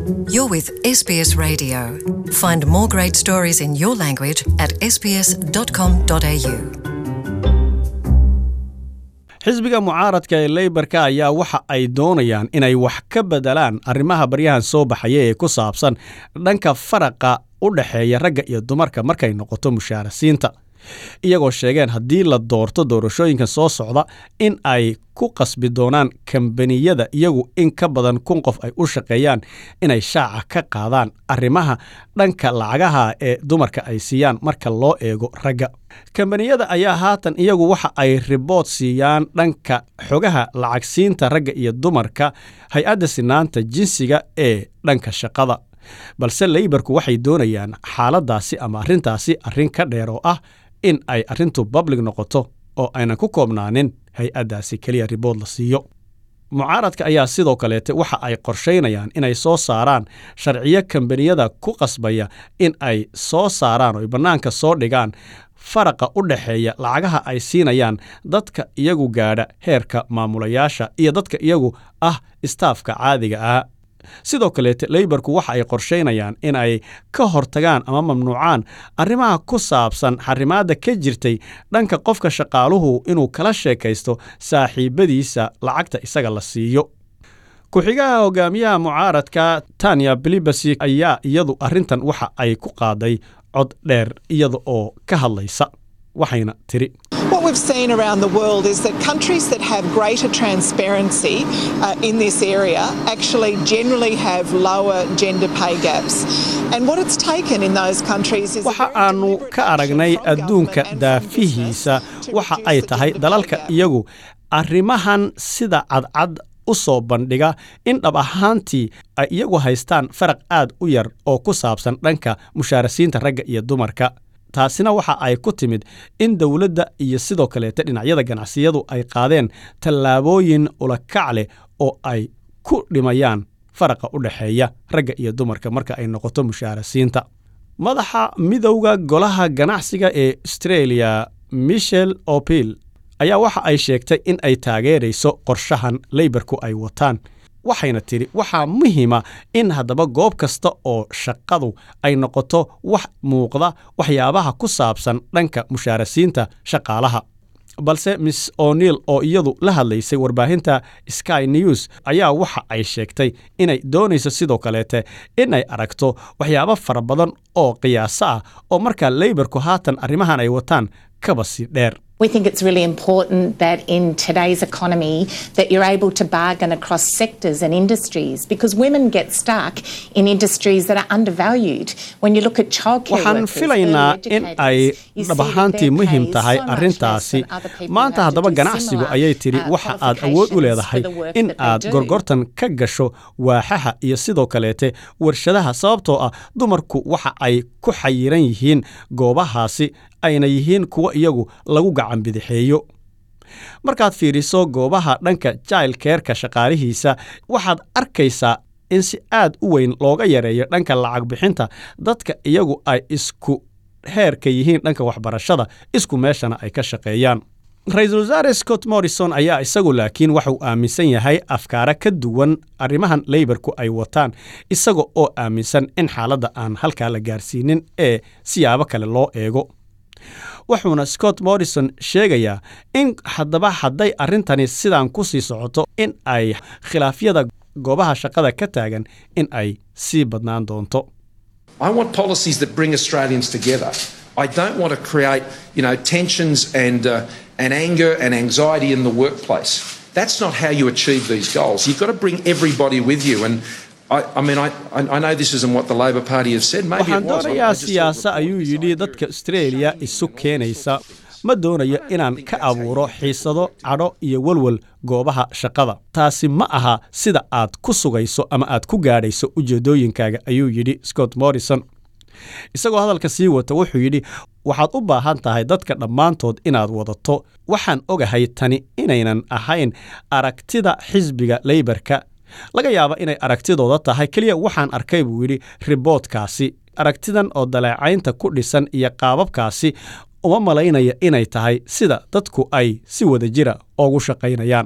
You're with SBS Radio. Find more great stories in your language at sbs.com.au. xisbiga mucaaradka ee leybarka ayaa waxa ay doonayaan inay wax ka bedelaan arrimaha baryahan soo baxaya ee ku saabsan dhanka faraqa u dhexeeya ragga iyo dumarka markay noqoto mushaarasiinta iyagoo sheegeen haddii la doorto doorashooyinka soo socda in ay ku qasbi doonaan kambaniyada iyagu in ka badan kun qof ay u shaqeeyaan inay shaaca ka qaadaan arrimaha dhanka lacagaha ee dumarka ay siiyaan marka loo eego ragga kambaniyada ayaa haatan iyagu waxa ay ribood siiyaan dhanka xogaha lacagsiinta ragga iyo dumarka hay-adda sinaanta jinsiga ee dhanka shaqada balse leybarku waxay doonayaan xaaladdaasi ama arrintaasi arrin ka dheer oo ah in ay arrintu bablig noqoto oo aynan ku koobnaanin hay-addaasi keliya ribood la siiyo mucaaradka ayaa sidoo kaleete waxa ay qorshaynayaan inay soo saaraan sharciyo kambaniyada ku qasbaya in ay soo saaraan oo ay bannaanka soo dhigaan faraqa u dhexeeya lacagaha ay siinayaan dadka iyagu gaadha heerka maamulayaasha iyo dadka iyagu ah istaafka caadiga ah sidoo kaleete leybarku waxa ay qorshaynayaan in ay ka hortagaan ama mamnuucaan arrimaha ku saabsan xarimaadda ka jirtay dhanka qofka shaqaaluhu inuu kala sheekaysto saaxiibadiisa lacagta isaga la siiyo ku-xigaha hogaamiyaha mucaaradka tanya bilibasi ayaa iyadu arrintan waxa ay ku qaaday cod dheer iyada oo ka hadlaysa waxayna tiri What we've seen around the world is that countries that have greater transparency uh, in this area actually generally have lower gender pay gaps. And what it's taken in those countries is. a waxa very aanu deliberate ka aragnay approach from adduunka government and from daafihiisa business to waxa reduce ay the tahay gender pay dalalka gap. iyagu arrimahan sida cadcad u soo bandhiga in dhab ahaantii ay iyagu haystaan faraq aad u yar oo ku saabsan dhanka mushaarasiinta ragga iyo dumarka taasina waxa ay ku timid in dowladda iyo sidoo kaleete dhinacyada ganacsiyadu ay qaadeen tallaabooyin ulakac leh oo ay ku dhimayaan faraqa u dhexeeya ragga iyo dumarka marka ay noqoto mushaarasiinta madaxa midowda golaha ganacsiga ee australia michel opil ayaa waxa ay sheegtay in ay taageerayso qorshahan leybarku ay wataan waxayna tidhi waxaa muhiima in haddaba goob kasta oo shaqadu ay noqoto wax muuqda waxyaabaha ku saabsan dhanka mushaarasiinta shaqaalaha balse miss o'neil oo iyadu la hadlaysay warbaahinta sky news ayaa waxa ay sheegtay inay doonayso sidoo kaleete in ay aragto waxyaabo fara badan oo qiyaaso ah oo markaa leybarku haatan arrimahan ay wataan kaba si dheer We think it's really important that in today's economy that you're able to bargain across sectors and industries because women get stuck in industries that are undervalued. When you look at childcare waxaan workers, filaynaa early in ay educators, you see dhab that ahaantii their muhiim pay is tahay so much less arrintaasi than other people who maanta have to haddaba do ganacsigu similar, ayay tidhi uh, waxa aad awood u qualifications leedahay for the work in that they aad do. gorgortan ka gasho waaxaha iyo sidoo kaleete warshadaha sababtoo ah dumarku waxa ay ku xayiran yihiin goobahaasi ayna yihiin kuwo iyagu lagu gacan bidixeeyo markaad fiiriso goobaha dhanka jailkeerka shaqaalihiisa waxaad arkaysaa in si aad u weyn looga yareeyo dhanka lacag bixinta dadka iyagu ay isku heerka yihiin dhanka waxbarashada isku meeshana ay ka shaqeeyaan ra-iisul wasaare scott morrison ayaa isagu laakiin waxa uu aaminsan yahay afkaara ka duwan arrimahan leybarku ay wataan isaga oo aaminsan in xaaladda aan halkaa la gaarsiinin ee siyaabo kale loo eego wuxuuna scott morrison sheegayaa in haddaba hadday arrintani sidaan ku sii socoto in ay khilaafyada goobaha shaqada ka taagan in ay sii badnaan doonto I want policies that bring Australians together. I don't want to create, you know, tensions and uh, and anger and anxiety in the workplace. That's not how you achieve these goals. You've got to bring everybody with you. And I, I mean, I, I I know this isn't what the Labor Party have said. Maybe waxaan it was. I- I doonayaa just thought siyaasa the ayuu report yidhi was dadka very australia isu keenaysa ma doonayo inaan ka abuuro xiisado cadho iyo welwel goobaha shaqada taasi ma aha sida aad ku sugayso ama aad ku gaadhayso ujeeddooyinkaaga ayuu yidhi scott morrison isagoo hadalka sii wata wuxuu yidhi waxaad u baahan tahay dadka dhammaantood inaad wadato waxaan ogahay tani inaynan ahayn aragtida xisbiga leybarka laga yaaba inay aragtidooda tahay keliya waxaan arkay buu yidhi riboodkaasi aragtidan oo daleecaynta ku dhisan iyo qaababkaasi uma malaynaya inay tahay sida dadku ay si wada jira ugu shaqaynayaan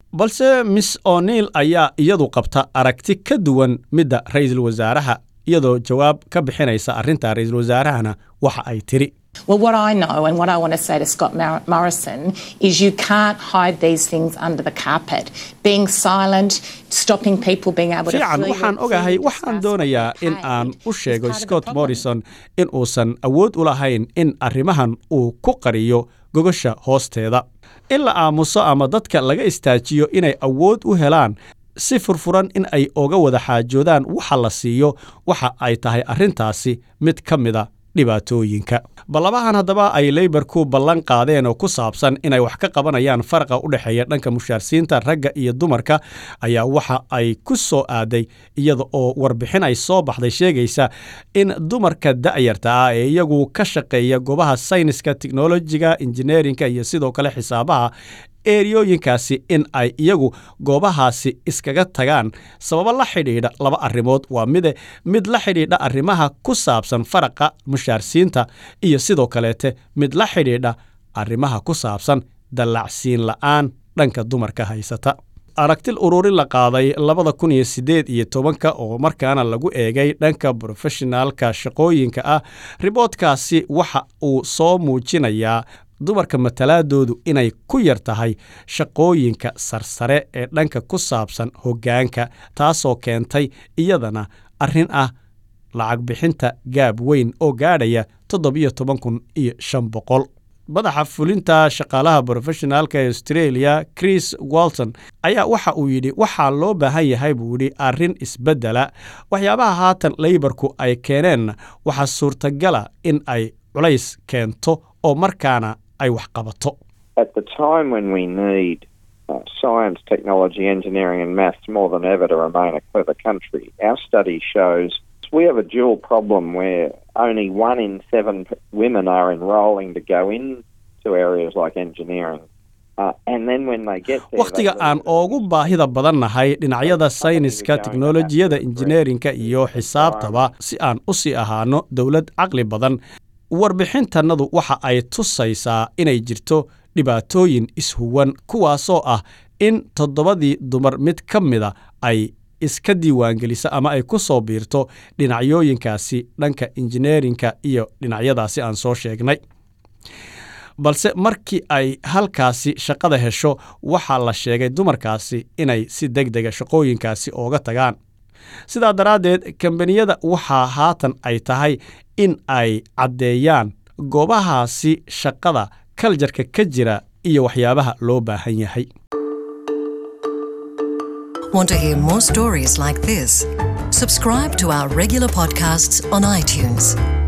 balse miss o'neil ayaa iyadu qabta aragti ka duwan midda ra'iisul wasaaraha iyadoo jawaab ka bixinaysa arrinta ra'iisul wasaarahana waxa ay tiri Well, what I know and what I want to say to Scott Mar- Morrison is you can't hide these things under the carpet. Being silent, stopping people being able to fiican freely- waxaan ogahay freely waxaan discuss doonayaa what they in paid aan u is sheego part of the scott problem. morrison in uusan awood u lahayn in arrimahan uu ku qariyo gogosha hoosteeda in la aamuso ama dadka laga istaajiyo inay awood u helaan si furfuran in ay oga wada xaajoodaan waxa la siiyo waxa ay tahay arrintaasi mid ka mida dhibaatooyinka ballabahan haddaba ay leybarku ballan qaadeen oo ku saabsan inay wax ka qabanayaan faraqa u dhexeeya dhanka mushaarsiinta ragga iyo dumarka ayaa waxa ay ku soo aaday iyada oo warbixin ay soo baxday sheegaysa in dumarka da'yarta ah ee iyagu ka shaqeeya goobaha sayniska tiknolojiga injineerinka iyo sidoo kale xisaabaha eriyooyinkaasi in ay iyagu goobahaasi iskaga tagaan sababo la xidhiidha laba arrimood waa mide mid la xidhiidha arrimaha ku saabsan faraqa mushaarsiinta iyo sidoo kaleete mid la xidhiidha arrimaha ku saabsan dallacsiin la'aan dhanka dumarka haysata aragtil ururin la qaaday labada kun iyo siddeed iyo tobanka oo markaana lagu eegay dhanka brofeshinaalka shaqooyinka ah riboodkaasi waxa uu soo muujinayaa dumarka matalaadoodu inay ku yar tahay shaqooyinka sarsare ee dhanka ku saabsan hoggaanka taasoo keentay iyadana arrin ah lacag bixinta gaab weyn oo gaadhaya toddobiyo toban kun iyo shan boqol madaxa fulinta shaqaalaha brofeshinaalka ee australia chris walton ayaa waxa uu yidhi waxaa loo baahan yahay buu yidhi arrin isbeddela waxyaabaha haatan leybarku ay keeneen waxaa suurtagala in ay culays keento oo markaana ay wax qabato at the time when we need uh, science, technology, engineering, and maths more than ever to remain a clever country, our study shows we have a dual problem where only one in seven p- women are enrolling to go into areas like engineering. Uh, and then when they get there, wakhtiga they aan leave. ugu baahida badannahay dhinacyada sayniska tiknolojiyada injineerinka iyo xisaabtaba si aan u sii ahaano dowlad caqli badan warbixintannadu waxa ay tusaysaa inay jirto dhibaatooyin ishuwan kuwaasoo ah in toddobadii dumar mid ka mida ay iska diiwaangelisa ama ay ku soo biirto dhinacyooyinkaasi dhanka injineerinka iyo dhinacyadaasi aan soo sheegnay balse markii ay halkaasi shaqada hesho waxaa la sheegay dumarkaasi inay si deg dega shaqooyinkaasi ooga tagaan sidaa daraaddeed kambaniyada waxaa haatan ay tahay in ay caddeeyaan goobahaasi shaqada kaljarka ka jira iyo waxyaabaha loo baahan yahay Want to hear more stories like this? Subscribe to our regular podcasts on iTunes.